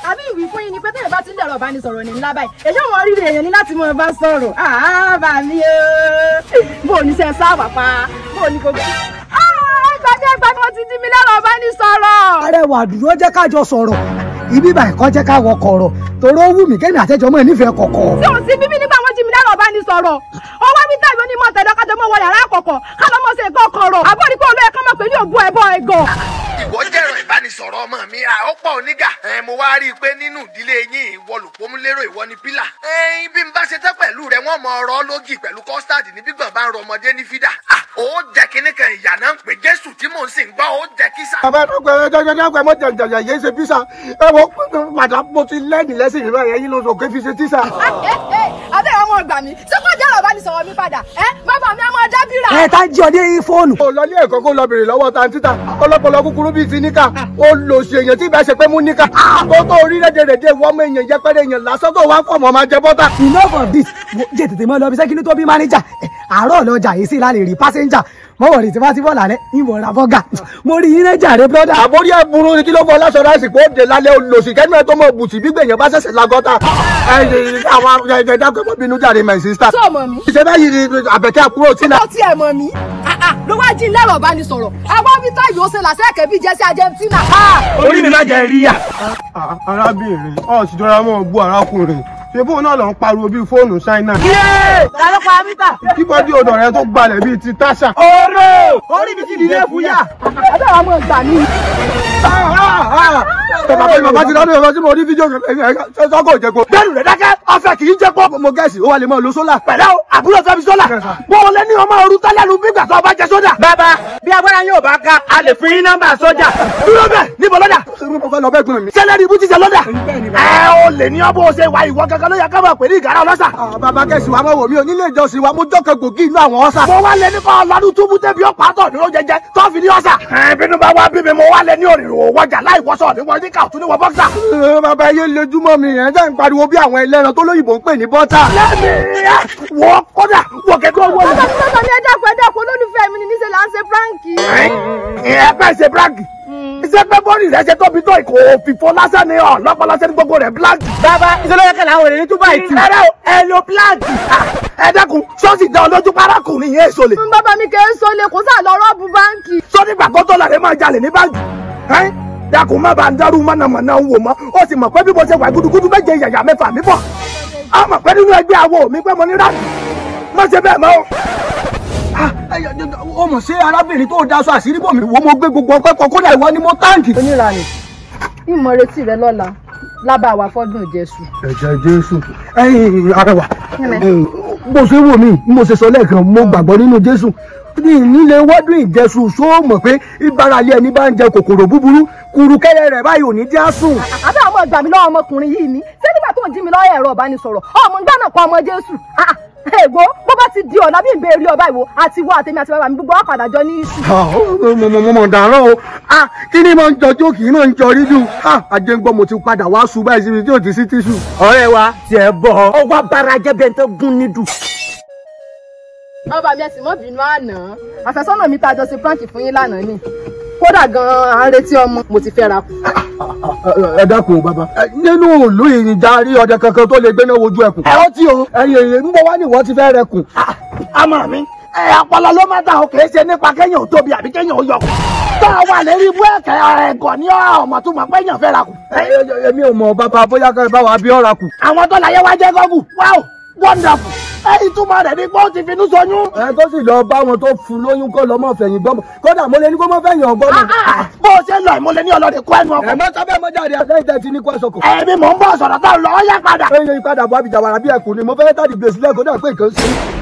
àbí ìwí fún yín ni pé tẹ́lẹ̀ bá ti ń dẹ̀rọ̀ ìbánisọ̀rọ̀ ní ńlá báyìí èyí wọn rí èèyàn ní láti mọ bá sọ̀rọ̀ àbá mi o bó o ní sẹ́ sáwà pa bó o ní kò gbé. gbàdé gbàdé wọn ti dí mi lẹ́rọ̀ ìbánisọ̀rọ̀. arẹwà dúró jẹ́ ká jọ sọ̀rọ̀ ibi báyìí kọ́ jẹ́ ká wọ kọ̀rọ̀ torí ó wù mí kémi àtẹ́jọ́ mọ́ ẹ̀ nífẹ̀ẹ́ kọ̀kọ̀. tí ò sí bíbí nígbà wọn jí mi lẹ́rọ̀ ìbánisọ̀rọ̀ ọwọ́ mi tẹ̀lé onímọ̀ tẹ̀lé kájọ mọ́ wọ yàrá àkọ́kọ́ ká lọ́ mọ́ sí ẹ̀kọ́ kọ̀rọ̀ àbúrò pé olóyè kan mọ̀ pé ní òbú ẹ̀bọ ẹ̀gàn. ìwọ jẹ́rọ ìbánisọ̀rọ̀ ọmọ mi à ó pọ̀ onígà ẹ mo wá rí i pé nínú ìdílé yín ìwọ lòpómúlérò ìwọ ni pílà ẹyin bí n bá ṣe tẹ́ pẹ̀lú rẹ wọ́n mọ ọ̀rọ̀ lógì pẹ̀lú kọ́stáàdì ní gbígbọ̀n bá ń rọ ọmọdé ní fídà Ah, ó jẹ́ kínní kan ìyá náà ń pè jésù tí mò ń sìn gbọ́ ó jẹ́ kísà. bàbá dọ́gba ẹ dọ́gba dọ́gba mo jẹ jẹjẹ yéé ṣe písà ẹ wo padà mo ti lẹ́ẹ̀dì lẹ́sìn ìrọ̀ yẹn yín ló sọ pé fi ṣe tísà. abẹ́ àwọn ọgbà mi ṣé kò jẹ́rọ̀ ìbánisọ̀rọ̀ mi padà ẹ bàbá mi á máa dábìrà. ẹ tá jí ọdẹ yín fóònù. ó lọ ní ẹ̀kọ́ kó lọ bèrè lọ́wọ́ ta títà ọlọ́pọlọ kúkúrú bíi ti níkà ó lò sí èèyàn tí ìbá ṣe pé mú níkà tó tó orí rédèrèdè wọ́n mọ èèyàn yẹpẹrẹ èèyàn lásán tó wá fọmọ máa jẹ bọ́tà. enough of this wo jẹ́ tètè mọ́ lọ bí sẹ́kínú tó bí mánéjà àárọ̀ lọ́jà yìí sì lálẹ́ rí pásẹ́njà mọ́wọ́ rí tí wọ́n ti bọ̀ lálẹ́ ìmọ̀ ra bọ́gà mo rí yín nájà rẹ brọ́dà. àbórí ẹ burú ni kí ló fọ aláṣọ ráìsì pé ó dé lálẹ́ olùsì kẹ́nu ẹ tó mọ̀ bùtì bí gbèyàn bá ṣẹ̀ṣẹ̀ lagọ́ta. ẹ ẹ àwọn ẹ dákẹ́ mọ́ bínú jàre my sister. tó mọ̀ mí. ìṣe báyìí ni àbẹ̀kẹ́ àkúrò tí tó tiẹ̀ mọ̀ mí. ló wá jí lẹ́rọ̀ ìbánisọ̀rọ̀ àwọn vita yóò ṣe làṣẹ́kẹ̀ bíí jẹ́sí Argentina. orí mi má jẹ rí yà. arábìnrin ọ sì jọra mọ bú arákùnrin ṣe bóun náà lọ ń pariwo bíi fóònù ṣáínà. lálọ́pàá amíta. kí bọ́dí odò rẹ tó gbalẹ̀ bíi ti táṣà. oró orí mi ti dìde fúyà. abẹ́ àwọn ọmọ ìgbà mi. bàbá mi bàbá ti lọ́dún ẹ̀rọ tí mo rí fídíò sọ́kò ìjẹ́kọ̀. bẹ́ẹ̀ni rẹ̀ dákẹ́ ọ̀fẹ́ kì í jẹ́ pọ́. mo gẹ̀ẹ́sì ó wà lè mọ lo sólà. pẹ̀lẹ́ o àbúrò fẹ́ fi sólà. bó o lé ní ọmọ ooru tẹ́lẹ̀ lu bí gbàtọ́ ọba jẹ sódà. bàbá bí agbára yóò bá ká a lè fún yín nọ́mbà sójà. dúró bẹ́ẹ̀ níbo lọ́dà. mo fẹ́ lọ bẹ́ẹ̀ gbọ́n mi. sẹ́lẹ̀rì ibú ti jẹ lọ́dà. ẹ o lè ní ọbọ̀ ṣe wa ìwọ kankan ló yẹ ká máa pè ní ìgárá ọlọ́sà. bàbá kẹ̀sì wa mọ̀ wò mí o nílé ìjọsìn wa mo jọ́kẹ́ gbòógì inú àwọn ọ̀sà. mo wá lẹ ní kọ́ ọlọ́dún túbú tẹ́bi ọ̀pá tọ̀ dúró jẹjẹ tó fi ní ọ̀sà. ẹ bínú bá wá bí mi mo wá lẹ ní òrìrò wọjà láì wọ́sọ̀ ní wọ́n ní ká tún ní wọ́n bọ́ksà. bàbá yé lójúmọ́ mi yẹn jẹ́ ń pariwo bí àwọn ẹlẹ́ran tó lóyìnbó ń pè ní bọ́tà. lẹ́mi wọ́ kódà wọ́ kẹ́kẹ́ wọ́ bàbá mi lọ́dọ̀ ní ẹja pẹ̀lú ẹ̀kọ́ olólùfẹ́ mi ní níṣẹ́ là ń ṣe pranki. ẹ bẹ́ẹ̀ ṣe bíráǹkì iṣẹ́ pé bọ́ọ̀lì rẹ̀ ṣe tóbi tó ìkò òfìfo lásán ni ọ̀ lọ́pọ̀ lásán ní gbogbo rẹ̀ bíláǹkì. bàbá ìṣòro yẹ kẹlẹ àwọn èrè ní túbọ̀ ìtì. ẹ̀rẹ́ o ẹ lo bíláǹkì. ẹ dẹ́kun ṣọ́ọ̀ṣì dán olójú parákùnrin yẹn èso lè. bàbá mi kì í so lè kó sáà lọ rọ́ọ̀bù báńkì. sọ́ni gbàgbọ́ tó lọ́ọ̀rẹ́ máa jalè ní báńkì. ẹ́ dákun má bàa ń dárú mọ̀nàmọ̀nà ń wò mọ́ ó sì mọ̀ pé bí mo ṣe wà gudugudu méje yàyà mẹ́fà mi bọ̀. a mọ̀ pé nínú ẹgbẹ́ àwo mi pé mo ní ráàdì. má ṣe bẹ́ẹ̀ mọ́ o ó mọ̀ sí arábìnrin tó daṣọ àṣírí bò mí wo mo gbé gbogbo ọpẹ́ kan kódà ìwọ ni mo táǹkì. onírànì ìmọ̀ retí rẹ lọ́la lábàá wa fọ́dún jésù. ẹ̀jẹ̀ jésù ẹ̀yin arẹwà bó ṣe wò mí mo ṣe sọ lẹ́ẹ̀kan mo gbàgbọ́ nínú jésù ní ìnílé wọ́dún ìjẹsùn ṣó mọ̀ pé ìbáralé ẹni bá ń jẹ kòkòrò búburú kùrùkẹ́rẹ́ rẹ̀ báyìí ò ní já sùn. àbẹ́ àwọn ọgbà mi lọ́wọ́ ọmọkùnrin yìí ni ṣé nígbà tó ń jí mi lọ́wọ́ ẹ̀rọ ìbánisọ̀rọ̀ ọmọ ń gbànà pa ọmọ jésù ègbó bó bá ti di ọ̀nà bí ìbéèrè ọba ìwò àti ìwọ àtẹ̀mí àti bàbá mi gbogbo ọ̀padà jọ ní iṣu. mo mọ̀ dàrán o kí ni mo ń jọ jókì mo ń jọ rídù àjẹgbọ́n mo ti padà wá ṣu báyìí síbi tí ò ti sí tíṣù. ọ̀rẹ́ wa tiẹ̀ bọ̀ ọ wá bára jẹ́ bẹ́ẹ̀ tó gún nídùú. ọba mi ẹsìn mọ́ bínú àná àfẹ́sọ́nà mi tá a jọ ṣe prank fún yín lánàá ni kódà gan-an à ń retí ọmọ mo ti fẹ́ ra kù. ẹ dákun o bàbá nínú ìlú ìrìnjà rí ọdẹ kankan tó lè gbéná wojú ẹkùn. ẹ ó tí o ẹyin èyí ń bọ wá ní ìwọ ti fẹ́ rẹ kù. àmọ́ mi ẹ ọpọlọ ló má dà o kì í ṣe nípa kéèyàn ò tóbi àbí kéèyàn ò yọkù. tó a wà lérí ibú ẹ̀kẹ́ ẹ̀gọ́ ní ọmọ tó mọ̀ pé èèyàn fẹ́ ra kù. èmi ò mọ bàbá bóyá kẹ́ ẹ bá wa bí ọ̀ra kù. àwọn tó láyé wá jẹ́ gọ́gù wow wonderful ẹ ìtumọ̀ rẹ̀ ni pé ó ti finú soyún. ẹ tó sì lọ bá wọn tó fún lóyún kó lọ mọ fẹ̀yìn gbọmọ kódà mo lè ní kó mọ fẹ̀yìn ọgbọmọ. bó o ṣe lọ mo lè ní ọlọ́dẹ kó ẹnu ọkọ. ẹ má sábẹ́ mọ jáde lẹ́yìn tẹ́ ti ní kó ẹsọ kò. ẹ̀mí mò ń bọ̀ sọ̀rọ̀ tó lọ ọ́ yá padà. ẹ yẹ ìpadà bọ̀ àbíjà wàrà bí ẹkùn ni mo fẹ́ tàdí gbèsè lẹ́kọ̀ọ́ náà pé nǹkan ṣe.